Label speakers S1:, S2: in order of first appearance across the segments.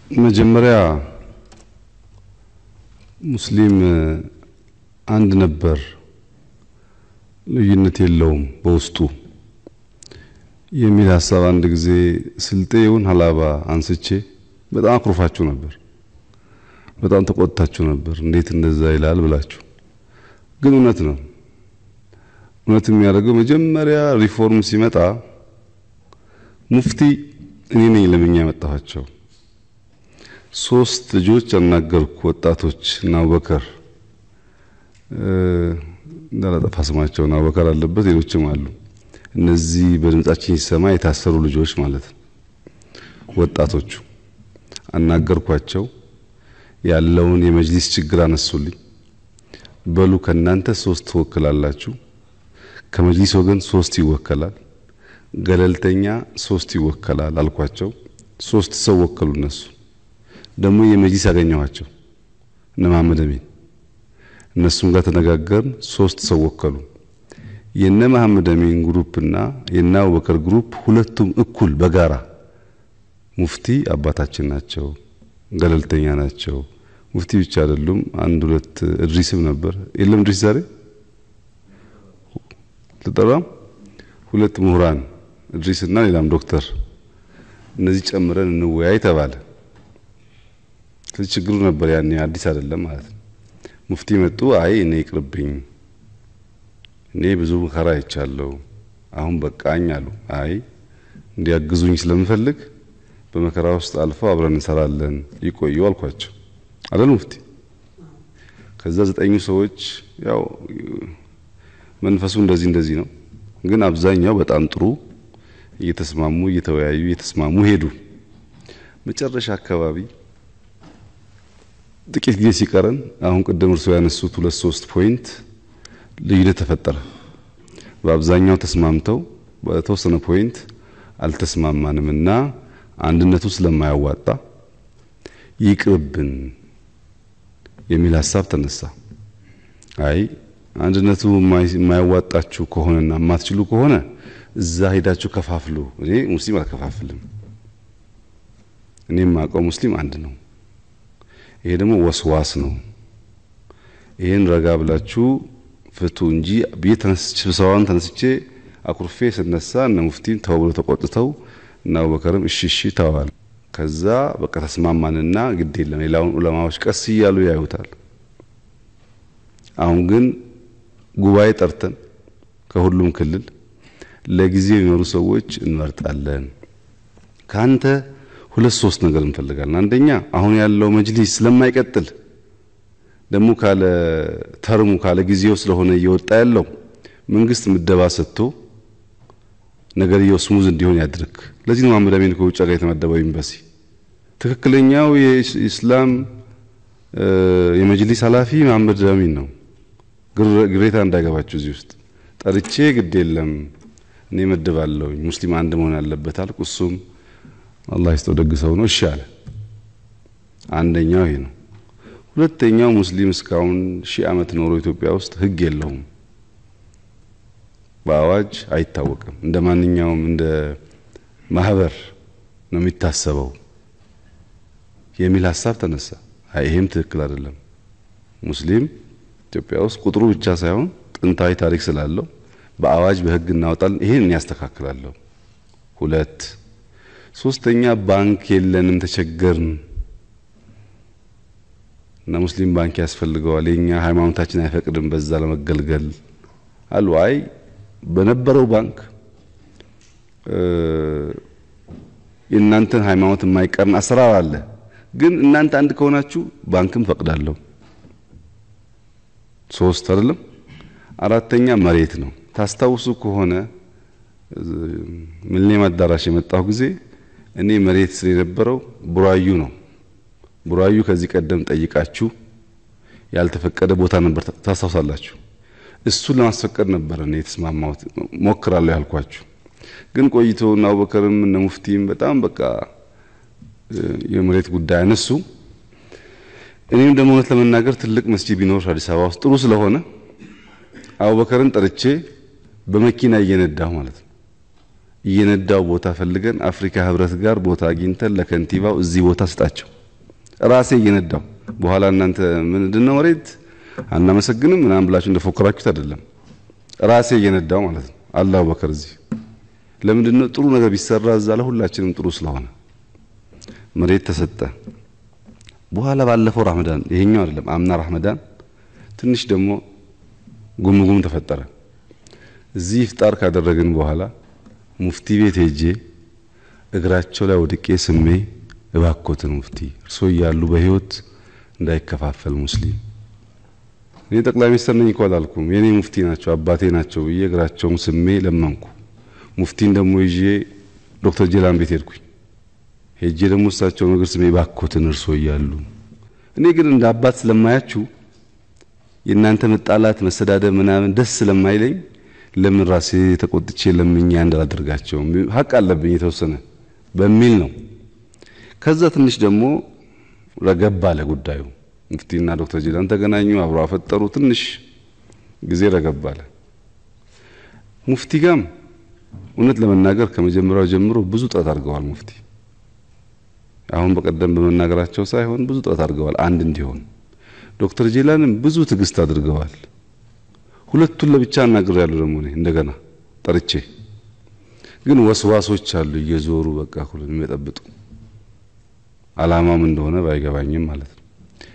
S1: መጀመሪያ ሙስሊም አንድ ነበር፣ ልዩነት የለውም በውስጡ የሚል ሀሳብ አንድ ጊዜ ስልጤ ይሁን ሀላባ አንስቼ በጣም አኩርፋችሁ ነበር። በጣም ተቆጥታችሁ ነበር። እንዴት እንደዛ ይላል ብላችሁ። ግን እውነት ነው። እውነት የሚያደርገው መጀመሪያ ሪፎርም ሲመጣ ሙፍቲ እኔ ነኝ ለምኛ ያመጣኋቸው። ሶስት ልጆች አናገርኩ፣ ወጣቶች እና አቡበከር እንዳላጠፋ ስማቸውን አቡበከር አለበት፣ ሌሎችም አሉ። እነዚህ በድምጻችን ሲሰማ የታሰሩ ልጆች ማለት ነው። ወጣቶቹ አናገርኳቸው። ያለውን የመጅሊስ ችግር አነሱልኝ። በሉ ከናንተ ሶስት ትወክላላችሁ፣ ከመጅሊስ ወገን ሶስት ይወከላል፣ ገለልተኛ ሶስት ይወከላል አልኳቸው። ሶስት ሰው ወከሉ። እነሱ ደግሞ የመጅሊስ ያገኘኋቸው እነ መሐመድ አሚን እነሱም ጋር ተነጋገርን። ሶስት ሰው ወከሉ። የነ መሐመድ አሚን ግሩፕ እና የነ አቡበከር ግሩፕ ሁለቱም እኩል በጋራ ሙፍቲ አባታችን ናቸው፣ ገለልተኛ ናቸው። ሙፍቲ ብቻ አይደሉም። አንድ ሁለት እድሪስም ነበር። የለም እድሪስ ዛሬ ልጠራም ሁለት ምሁራን እድሪስና ሌላም ዶክተር እነዚህ ጨምረን እንወያይ ተባለ። ስለዚህ ችግሩ ነበር ያኔ አዲስ አይደለም ማለት ነው። ሙፍቲ መጡ። አይ እኔ ይቅርብኝ፣ እኔ ብዙ መከራ አይቻለሁ፣ አሁን በቃኝ አሉ። አይ እንዲያግዙኝ ስለምፈልግ በመከራ ውስጥ አልፈው አብረን እንሰራለን ይቆዩ አልኳቸው። አይደል ሙፍቲ? ከዛ ዘጠኙ ሰዎች ያው መንፈሱ እንደዚህ እንደዚህ ነው፣ ግን አብዛኛው በጣም ጥሩ እየተስማሙ እየተወያዩ እየተስማሙ ሄዱ። መጨረሻ አካባቢ ጥቂት ጊዜ ሲቀረን አሁን ቅድም እርሶ ያነሱት ሁለት ሶስት ፖይንት ልዩነት ተፈጠረ። በአብዛኛው ተስማምተው በተወሰነ ፖይንት አልተስማማንም እና አንድነቱ ስለማያዋጣ ይቅርብን የሚል ሀሳብ ተነሳ። አይ አንድነቱ የማያዋጣችሁ ከሆነና የማትችሉ ከሆነ እዛ ሄዳችሁ ከፋፍሉ። እኔ ሙስሊም አልከፋፍልም። እኔ የማውቀው ሙስሊም አንድ ነው። ይሄ ደግሞ ወስዋስ ነው። ይሄን ረጋ ብላችሁ ፍቱ እንጂ ብዬ ተነስቼ ስብሰባውን ተነስቼ አኩርፌ ስነሳ እነ ሙፍቲም ተው ብሎ ተቆጥተው እና አቡበከርም እሺ እሺ ተዋል። ከዛ በቃ ተስማማንና ግድ የለም ሌላውን ዑለማዎች ቀስ እያሉ ያዩታል። አሁን ግን ጉባኤ ጠርተን ከሁሉም ክልል ለጊዜው የሚኖሩ ሰዎች እንመርጣለን። ካንተ ሁለት ሶስት ነገር እንፈልጋለን። አንደኛ አሁን ያለው መጅሊስ ስለማይቀጥል ደግሞ ካለ ተርሙ ካለ ጊዜው ስለሆነ እየወጣ ያለው መንግስት ምደባ ሰጥቶ ነገርየው ስሙዝ እንዲሆን ያድርግ። ለዚህ ነው መሐመድ አሚን ከውጭ ጋር የተመደበው ኤምባሲ። ትክክለኛው የኢስላም የመጅሊስ ኃላፊ መሐመድ አሚን ነው። ግሬታ እንዳይገባችሁ እዚህ ውስጥ ጠርቼ ግድ የለም እኔ መድባለሁ ሙስሊም አንድ መሆን አለበት አልኩ። እሱም አላህ ይስጠው ደግ ሰው ነው፣ እሺ አለ። አንደኛው ይሄ ነው። ሁለተኛው ሙስሊም እስካሁን ሺህ ዓመት ኖሮ ኢትዮጵያ ውስጥ ህግ የለውም፣ በአዋጅ አይታወቅም። እንደ ማንኛውም እንደ ማህበር ነው የሚታሰበው የሚል ሀሳብ ተነሳ። አይ ይሄም ትክክል አይደለም። ሙስሊም ኢትዮጵያ ውስጥ ቁጥሩ ብቻ ሳይሆን ጥንታዊ ታሪክ ስላለው በአዋጅ በህግ እናወጣለን። ይሄን ያስተካክላለሁ። ሁለት ሶስተኛ ባንክ የለንም ተቸገርን እና ሙስሊም ባንክ ያስፈልገዋል። የኛ ሃይማኖታችን አይፈቅድም በዛ ለመገልገል አሉ። አይ በነበረው ባንክ የእናንተን ሃይማኖት የማይቀርን አሰራር አለ። ግን እናንተ አንድ ከሆናችሁ ባንክም ፈቅዳለሁ። ሶስት አይደለም። አራተኛ መሬት ነው። ታስታውሱ ከሆነ ሚሊኒየም አዳራሽ የመጣሁ ጊዜ እኔ መሬት ስለነበረው ቡራዩ ነው። ቡራዩ ከዚህ ቀደም ጠይቃችሁ ያልተፈቀደ ቦታ ነበር፣ ታስታውሳላችሁ። እሱን ለማስፈቀድ ነበር እኔ የተስማማሁት ሞክራለሁ ያልኳችሁ። ግን ቆይቶ እና አቡበከርም እነ ሙፍቲም በጣም በቃ የመሬት ጉዳይ አነሱ። እኔም ደግሞ እውነት ለመናገር ትልቅ መስጂድ ቢኖር አዲስ አበባ ውስጥ ጥሩ ስለሆነ አቡበከርን ጠርቼ በመኪና እየነዳሁ ማለት ነው እየነዳው ቦታ ፈልገን አፍሪካ ህብረት ጋር ቦታ አግኝተን ለከንቲባው እዚህ ቦታ ስጣቸው ራሴ እየነዳው በኋላ እናንተ ምንድን ነው መሬት አናመሰግንም ምናምን ብላችሁ እንደፎከራችሁት አይደለም። ራሴ እየነዳው ማለት ነው። አላሁ በከር እዚህ ለምንድን ነው ጥሩ ነገር ቢሰራ እዛ ለሁላችንም ጥሩ ስለሆነ መሬት ተሰጠ። በኋላ ባለፈው ረመዳን ይሄኛው አይደለም አምና ረመዳን ትንሽ ደግሞ ጉምጉም ተፈጠረ። እዚህ ኢፍጣር ካደረግን በኋላ ሙፍቲ ቤት ሄጄ እግራቸው ላይ ወድቄ ስሜ እባኮትን ሙፍቲ እርሶ እያሉ በህይወት እንዳይከፋፈል ሙስሊም እኔ ጠቅላይ ሚኒስትር ነኝ እኮ አላልኩም። የኔ ሙፍቲ ናቸው አባቴ ናቸው ብዬ እግራቸውን ስሜ ለመንኩ። ሙፍቲን ደግሞ ይዤ ዶክተር ጀላን ቤት ሄድኩኝ። ሄጄ ደግሞ እሳቸውን እግር ስሜ እባኮትን እርሶ እያሉ እኔ ግን እንደ አባት ስለማያችሁ የእናንተ መጣላት መሰዳደብ ምናምን ደስ ስለማይለኝ ለምን ራሴ ተቆጥቼ ለምኛ እንዳላደርጋቸውም ሀቅ አለብኝ የተወሰነ በሚል ነው። ከዛ ትንሽ ደግሞ ረገብ አለ ጉዳዩ። ሙፍቲና ዶክተር ጀላን ተገናኙ፣ አብሮ አፈጠሩ። ትንሽ ጊዜ ረገብ አለ። ሙፍቲ ጋም እውነት ለመናገር ከመጀመሪያው ጀምሮ ብዙ ጥረት አድርገዋል። ሙፍቲ አሁን በቀደም በመናገራቸው ሳይሆን ብዙ ጥረት አድርገዋል አንድ እንዲሆን። ዶክተር ጀላንም ብዙ ትዕግስት አድርገዋል። ሁለቱን ለብቻ አናግር ያሉ ደግሞ እኔ እንደገና ጠርቼ ግን ወስዋሶች አሉ እየዞሩ በቃ ሁሉን የሚጠብጡ አላማም እንደሆነ ባይገባኝም ማለት ነው።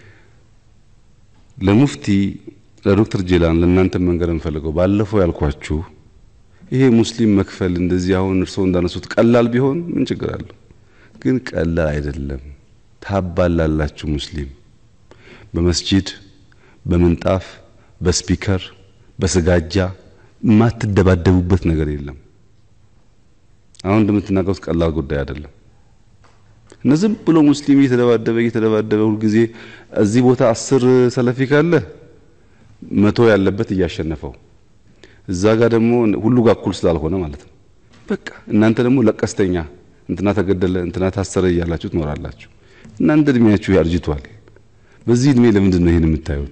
S1: ለሙፍቲ ለዶክተር ጀላን ለእናንተ መንገር እንፈልገው ባለፈው ያልኳችሁ ይሄ ሙስሊም መክፈል እንደዚህ አሁን እርስዎ እንዳነሱት ቀላል ቢሆን ምን ችግር አለው? ግን ቀላል አይደለም። ታባላላችሁ። ሙስሊም በመስጂድ በምንጣፍ በስፒከር በስጋጃ የማትደባደቡበት ነገር የለም። አሁን እንደምትናገሩት ቀላል ጉዳይ አይደለም። እና ዝም ብሎ ሙስሊም እየተደባደበ እየተደባደበ ሁልጊዜ እዚህ ቦታ አስር ሰለፊ ካለ መቶ ያለበት እያሸነፈው እዛ ጋር ደግሞ ሁሉ ጋር እኩል ስላልሆነ ማለት ነው። በቃ እናንተ ደግሞ ለቀስተኛ እንትና ተገደለ እንትና ታሰረ እያላችሁ ትኖራላችሁ። እናንተ እድሜያችሁ ያርጅቷል። በዚህ እድሜ ለምንድን ነው ይሄን የምታዩት?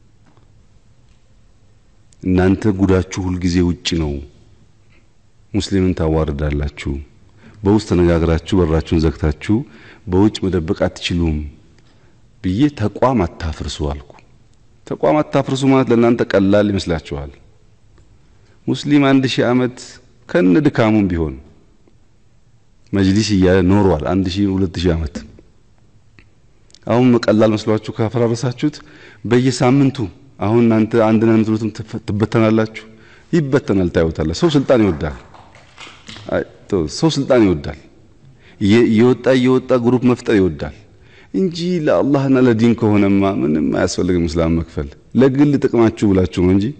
S1: እናንተ ጉዳችሁ ሁልጊዜ ውጭ ነው። ሙስሊምን ታዋርዳላችሁ። በውስጥ ተነጋግራችሁ በራችሁን ዘግታችሁ በውጭ መደበቅ አትችሉም ብዬ ተቋም አታፍርሱ አልኩ። ተቋም አታፍርሱ ማለት ለእናንተ ቀላል ይመስላችኋል። ሙስሊም አንድ ሺህ ዓመት ከነ ድካሙም ቢሆን መጅሊስ እያለ ኖሯል። አንድ ሺህ ሁለት ሺህ ዓመት አሁን ቀላል መስሏችሁ ካፈራረሳችሁት በየሳምንቱ አሁን እናንተ አንድ ነን የምትሉትም ትበተናላችሁ። ይበተናል፣ ታዩታላችሁ። ሰው ስልጣን ይወዳል። ሰው ስልጣን ይወዳል። እየወጣ እየወጣ ግሩፕ መፍጠር ይወዳል እንጂ ለአላህና ለዲን ከሆነማ ምንም አያስፈልግም። እስላም መክፈል ለግል ጥቅማችሁ ብላችሁ ነው እንጂ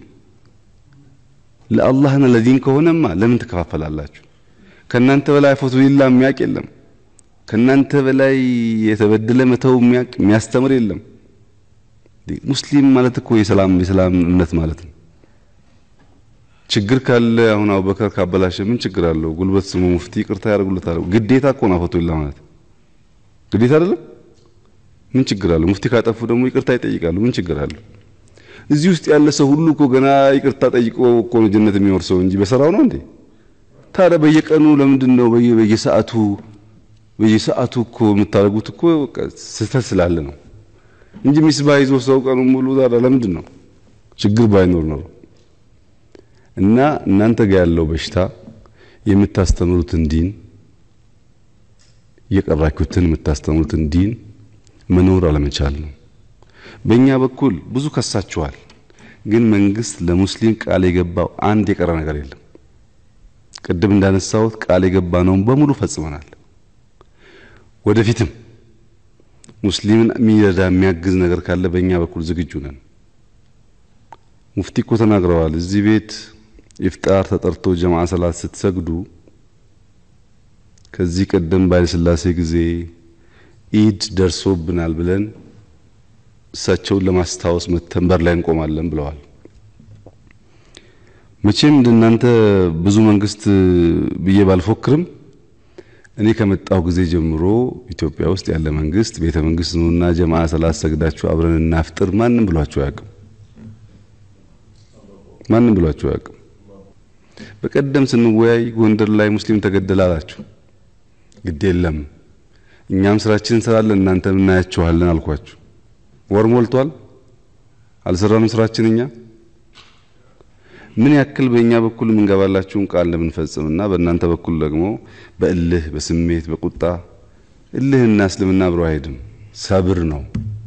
S1: ለአላህና ለዲን ከሆነማ ለምን ትከፋፈላላችሁ? ከናንተ በላይ ፎቶ ሊላ የሚያውቅ የለም። ከናንተ በላይ የተበደለ መተው የሚያውቅ የሚያስተምር የለም። ሙስሊም ማለት እኮ የሰላም የሰላም እምነት ማለት ነው። ችግር ካለ አሁን አቡበከር ካበላሸ ምን ችግር አለው? ጉልበት ስሙ ሙፍቲ ይቅርታ ያደርጉለታል። ግዴታ እኮ ነው ፎቶ ሊላ ማለት ግዴታ አይደለም። ምን ችግር አለው? ሙፍቲ ካጠፉ ደግሞ ይቅርታ ይጠይቃሉ። ምን ችግር አለው? እዚህ ውስጥ ያለ ሰው ሁሉ እኮ ገና ይቅርታ ጠይቆ እኮ ነው ጀነት የሚወርሰው እንጂ በሰራው ነው እንዴ? ታዲያ በየቀኑ ለምንድን ነው በየሰዓቱ በየሰዓቱ እኮ የምታደርጉት እኮ ስህተት ስላለ ነው እንጂ ሚስባህ ይዞ ሰው ቀኑ ሙሉ ታዲያ ለምንድን ነው ችግር ባይኖር ኖሮ እና እናንተ ጋር ያለው በሽታ የምታስተምሩትን ዲን የቀራችሁትን የምታስተምሩትን ዲን መኖር አለመቻል ነው። በእኛ በኩል ብዙ ከሳችኋል፣ ግን መንግስት ለሙስሊም ቃል የገባው አንድ የቀረ ነገር የለም። ቅድም እንዳነሳሁት ቃል የገባነውን በሙሉ ፈጽመናል። ወደፊትም ሙስሊምን የሚረዳ የሚያግዝ ነገር ካለ በእኛ በኩል ዝግጁ ነን። ሙፍቲ እኮ ተናግረዋል። እዚህ ቤት ኢፍጣር ተጠርቶ ጀማዓ ሰላት ስትሰግዱ ከዚህ ቀደም ባለስላሴ ጊዜ ኢድ ደርሶብናል ብለን እሳቸውን ለማስታወስ መተን በር ላይ እንቆማለን ብለዋል። መቼም እንደናንተ ብዙ መንግስት ብዬ ባልፎክርም እኔ ከመጣሁ ጊዜ ጀምሮ ኢትዮጵያ ውስጥ ያለ መንግስት ቤተ መንግስት ነውና ጀማዓ ሰላት ሰግዳችሁ አብረን እናፍጥር ማንም ብሏችሁ አያውቅም። ማንም ብሏችሁ አያውቅም። በቀደም ስንወያይ ጎንደር ላይ ሙስሊም ተገደለ አላችሁ። ግድ የለም እኛም ስራችን እንሰራለን፣ እናንተም እናያችኋለን አልኳችሁ። ወር ሞልቷል። አልሰራንም ስራችን እኛ ምን ያክል በእኛ በኩል የምንገባላችሁን ቃል እንደምንፈጽምና በእናንተ በኩል ደግሞ በእልህ በስሜት በቁጣ እልህና እስልምና አብሮ አይሄድም። ሰብር ነው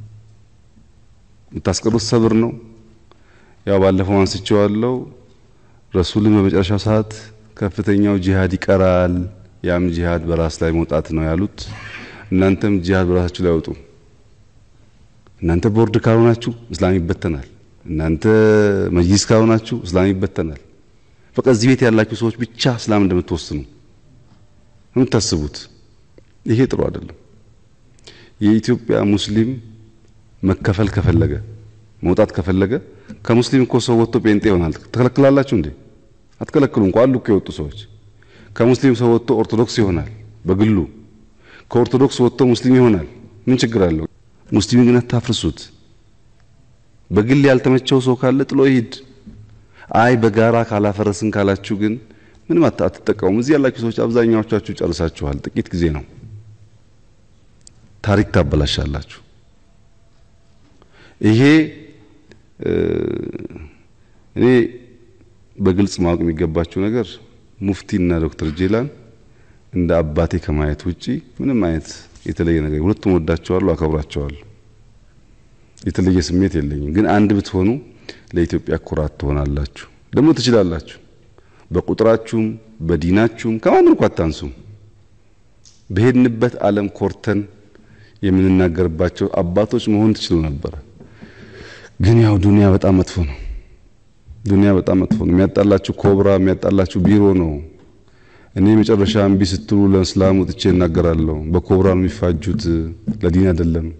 S1: የምታስቀሩት፣ ሰብር ነው። ያው ባለፈው አንስቼዋለሁ። ረሱልን በመጨረሻው ሰዓት ከፍተኛው ጂሃድ ይቀራል፣ ያም ጂሃድ በራስ ላይ መውጣት ነው ያሉት። እናንተም ጂሃድ በራሳችሁ ላይ አውጡ። እናንተ ቦርድ ካልሆናችሁ እስላም ይበተናል። እናንተ መጅሊስ ካልሆናችሁ እስላም ይበተናል። በቃ እዚህ ቤት ያላችሁ ሰዎች ብቻ እስላም እንደምትወስኑ የምታስቡት ይሄ ጥሩ አይደለም። የኢትዮጵያ ሙስሊም መከፈል ከፈለገ መውጣት ከፈለገ ከሙስሊም እኮ ሰው ወጥቶ ጴንጤ ይሆናል። ትከለክላላችሁ እንዴ? አትከለክሉ። እንኳን አሉ እኮ የወጡ ሰዎች። ከሙስሊም ሰው ወጥቶ ኦርቶዶክስ ይሆናል በግሉ። ከኦርቶዶክስ ወጥቶ ሙስሊም ይሆናል። ምን ችግር አለው? ሙስሊም ግን አታፍርሱት። በግል ያልተመቸው ሰው ካለ ጥሎ ይሂድ። አይ በጋራ ካላፈረስን ካላችሁ ግን ምንም አትጠቀሙም። እዚህ ያላችሁ ሰዎች አብዛኛዎቻችሁ ጨርሳችኋል። ጥቂት ጊዜ ነው። ታሪክ ታበላሻላችሁ። ይሄ እኔ በግልጽ ማወቅ የሚገባችሁ ነገር ሙፍቲና ዶክተር ጄላን እንደ አባቴ ከማየት ውጪ ምንም አይነት የተለየ ነገር ሁለቱም ወዳቸዋለሁ፣ አከብራቸዋለሁ። የተለየ ስሜት የለኝም። ግን አንድ ብትሆኑ ለኢትዮጵያ ኩራት ትሆናላችሁ። ደግሞ ትችላላችሁ። በቁጥራችሁም በዲናችሁም ከማንም እኮ አታንሱም። በሄድንበት ዓለም ኮርተን የምንናገርባቸው አባቶች መሆን ትችሉ ነበረ። ግን ያው ዱንያ በጣም መጥፎ ነው። ዱንያ በጣም መጥፎ ነው። የሚያጣላችሁ ኮብራ፣ የሚያጣላችሁ ቢሮ ነው። እኔ መጨረሻ እምቢ ስትሉ ለእስላም ወጥቼ እናገራለሁ። በኮብራ ነው የሚፋጁት፣ ለዲን አይደለም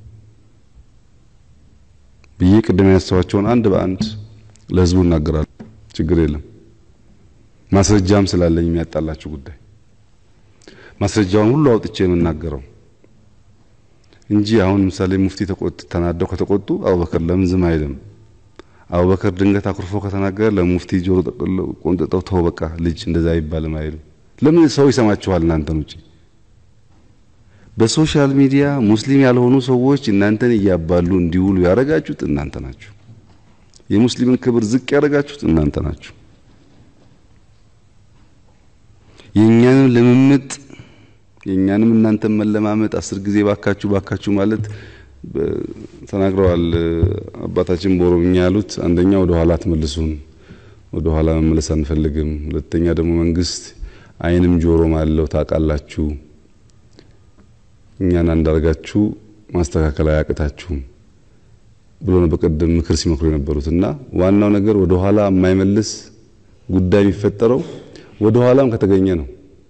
S1: ብዬ ቅድም ያነሳኋቸውን አንድ በአንድ ለህዝቡ እናገራለሁ። ችግር የለም። ማስረጃም ስላለኝ የሚያጣላችሁ ጉዳይ ማስረጃውን ሁሉ አውጥቼ የምናገረው እንጂ አሁን ምሳሌ ሙፍቲ ተቆጥ ተናደው ከተቆጡ አቡበከር ለምን ዝም አይልም? አቡበከር ድንገት አኩርፎ ከተናገረ ለሙፍቲ ጆሮ ቆንጥጠው ተው በቃ ልጅ እንደዛ አይባልም አይልም። ለምን ሰው ይሰማችኋል? እናንተን ውጪ በሶሻል ሚዲያ ሙስሊም ያልሆኑ ሰዎች እናንተን እያባሉ እንዲውሉ ያደረጋችሁት እናንተ ናችሁ። የሙስሊምን ክብር ዝቅ ያደረጋችሁት እናንተ ናችሁ። የእኛንም ልምምጥ የእኛንም እናንተን መለማመጥ አስር ጊዜ ባካችሁ ባካችሁ ማለት ተናግረዋል አባታችን በኦሮምኛ ያሉት። አንደኛ ወደ ኋላ አትመልሱን፣ ወደ ኋላ መመለስ አንፈልግም። ሁለተኛ ደግሞ መንግስት ዓይንም ጆሮም አለው ታውቃላችሁ። እኛን አንዳርጋችሁ ማስተካከል አያቅታችሁም ብሎ ነው በቀደም ምክር ሲመክሩ የነበሩት እና ዋናው ነገር ወደ ኋላ የማይመልስ ጉዳይ የሚፈጠረው ወደ ኋላም ከተገኘ ነው።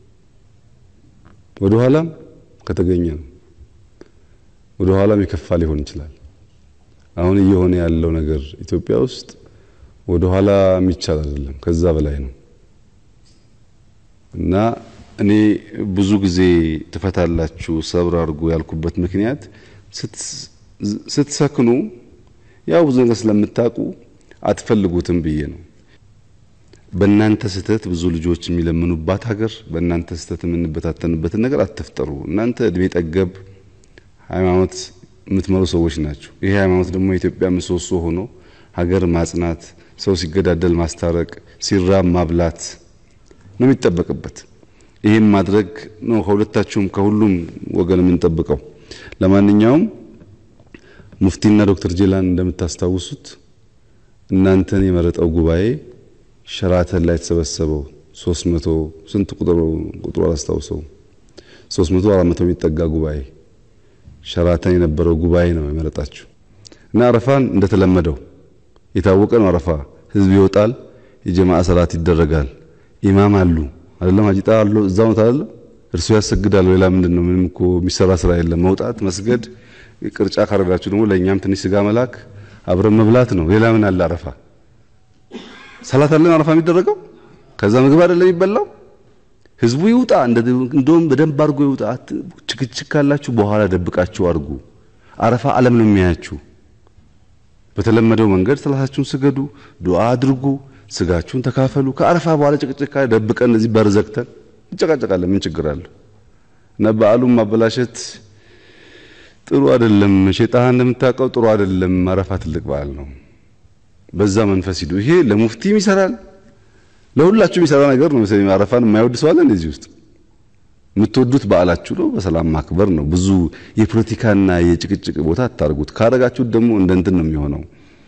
S1: ወደ ኋላም ከተገኘ ነው። ወደ ኋላም የከፋ ሊሆን ይችላል። አሁን እየሆነ ያለው ነገር ኢትዮጵያ ውስጥ ወደ ኋላ የሚቻል አይደለም፣ ከዛ በላይ ነው እና እኔ ብዙ ጊዜ ትፈታላችሁ ሰብር አድርጉ ያልኩበት ምክንያት ስትሰክኑ ያው ብዙ ነገር ስለምታውቁ አትፈልጉትም ብዬ ነው። በእናንተ ስህተት ብዙ ልጆች የሚለምኑባት ሀገር፣ በእናንተ ስህተት የምንበታተንበትን ነገር አትፍጠሩ። እናንተ እድሜ ጠገብ ሃይማኖት የምትመሩ ሰዎች ናቸው። ይሄ ሃይማኖት ደግሞ የኢትዮጵያ ምሰሶ ሆኖ ሀገር ማጽናት፣ ሰው ሲገዳደል ማስታረቅ፣ ሲራብ ማብላት ነው የሚጠበቅበት። ይህም ማድረግ ነው ከሁለታችሁም ከሁሉም ወገን የምንጠብቀው። ለማንኛውም ሙፍቲና ዶክተር ጄላን እንደምታስታውሱት እናንተን የመረጠው ጉባኤ ሸራተን ላይ የተሰበሰበው ሶስት መቶ ስንት ቁጥሩ ቁጥሩ አላስታውሰውም ሶስት መቶ አራት መቶ የሚጠጋ ጉባኤ ሸራተን የነበረው ጉባኤ ነው የመረጣችሁ እና አረፋን እንደተለመደው የታወቀ ነው። አረፋ ህዝብ ይወጣል፣ የጀማዓ ሰላት ይደረጋል፣ ኢማም አሉ አይደለም አጂጣ አሉ እዛው ነው አይደለም እርሱ ያሰግዳል። ሌላ ምንድን ነው? ምንም እኮ የሚሰራ ስራ የለም። መውጣት መስገድ፣ ቅርጫ ካረጋችሁ ደግሞ ለእኛም ትንሽ ስጋ መላክ አብረን መብላት ነው። ሌላ ምን አለ? አረፋ ሰላት አለን አረፋ የሚደረገው ከዛ ምግብ አይደለም የሚበላው። ህዝቡ ይውጣ፣ እንደውም በደንብ አድርጎ ይውጣ። ችክችክ ካላችሁ በኋላ ደብቃችሁ አድርጉ። አረፋ ዓለም ነው የሚያያችሁ። በተለመደው መንገድ ሰላታችሁን ስገዱ፣ ዱዓ አድርጉ፣ ስጋችሁን ተካፈሉ። ከአረፋ በኋላ ጭቅጭቅ ካለ ደብቀን እዚህ በር ዘግተን እንጨቃጨቃለን። ምን ችግር አለው? እና በዓሉን ማበላሸት ጥሩ አይደለም። ሼጣህ እንደምታውቀው ጥሩ አይደለም። አረፋ ትልቅ በዓል ነው። በዛ መንፈስ ሂዱ። ይሄ ለሙፍቲም ይሰራል፣ ለሁላችሁም የሚሰራ ነገር ነው። መሰለኝ አረፋን የማይወድ ሰው አለ እንደዚህ ውስጥ የምትወዱት በዓላችሁ ነው። በሰላም ማክበር ነው። ብዙ የፖለቲካና የጭቅጭቅ ቦታ አታርጉት። ካረጋችሁት ደግሞ እንደ እንትን ነው የሚሆነው፣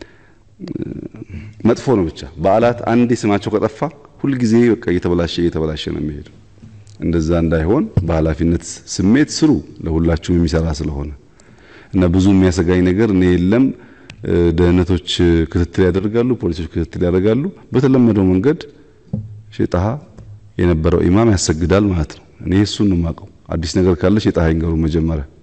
S1: መጥፎ ነው። ብቻ በዓላት አንዴ ስማቸው ከጠፋ ሁልጊዜ በቃ እየተበላሸ እየተበላሸ ነው የሚሄደው። እንደዛ እንዳይሆን በኃላፊነት ስሜት ስሩ፣ ለሁላችሁም የሚሰራ ስለሆነ እና ብዙ የሚያሰጋኝ ነገር እኔ የለም። ደህንነቶች ክትትል ያደርጋሉ፣ ፖሊሶች ክትትል ያደርጋሉ። በተለመደው መንገድ ሼጣሃ የነበረው ኢማም ያሰግዳል ማለት ነው። እኔ እሱን ነው የማውቀው። አዲስ ነገር ካለ ሼጣሃ ይንገሩ መጀመሪያ